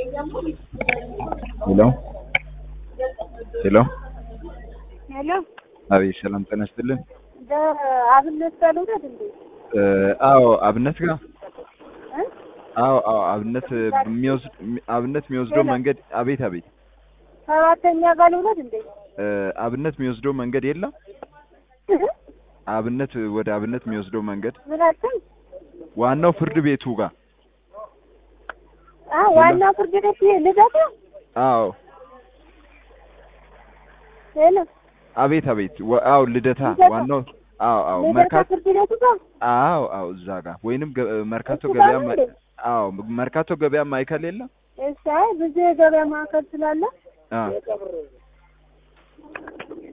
ሄሎ ሄሎ ሄሎ አቤት ሰላም ጤና ይስጥልን አብነት ባልሆነት እንዴ? አዎ አብነት ጋር እ? አዎ አዎ አብነት የሚወስድ አብነት የሚወስደው መንገድ አቤት አቤት ሰባተኛ ባልሆነት እንዴ? እ አብነት የሚወስደው መንገድ የለም አብነት ወደ አብነት የሚወስደው መንገድ ምን አልከኝ? ዋናው ፍርድ ቤቱ ጋር አ ዋና ፍርድ ቤት ልደታ አዎ ሄሎ አቤት አቤት ወ- አዎ ልደታ ልደታ። ዋናው አዎ አዎ ልደታ መርካቶ ፍርድ ቤቱ ጋር አዎ አዎ እዛ ጋር ወይንም ገ- መርካቶ እሱ ገበያ ጋር ነው ማ- እንዴ? አዎ መርካቶ ገበያ ማዕከል የለም እሺ፣ አይ ብዙ የገበያ ማዕከል ስላለ አ